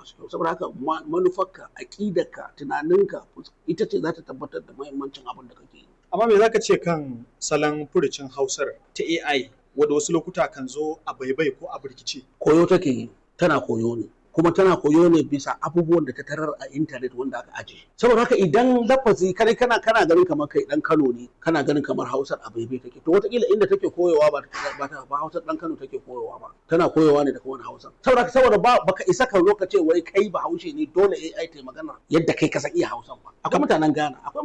masu kyau saboda haka manufarka aƙidarka tunaninka ita ce za ta tabbatar da muhimmancin abin da kake yi amma me zaka ce kan salon furucin hausar ta AI wadda wasu lokuta kan zo a baibai ko a birkice koyo take yi tana koyo ne kuma tana koyo ne bisa abubuwan da ta tarar a intanet wanda aka aje saboda haka idan lafazi kai kana kana ganin kamar kai dan Kano ne kana ganin kamar Hausar a baibai take to wataƙila inda take koyowa ba ba ta ba Hausar dan Kano take koyowa ba tana koyowa ne daga wani Hausa saboda haka saboda ba baka isa ka zo ka ce wai kai ba Haushe ne dole AI ta magana yadda kai ka san iya Hausan ba akwai mutanen Ghana akwai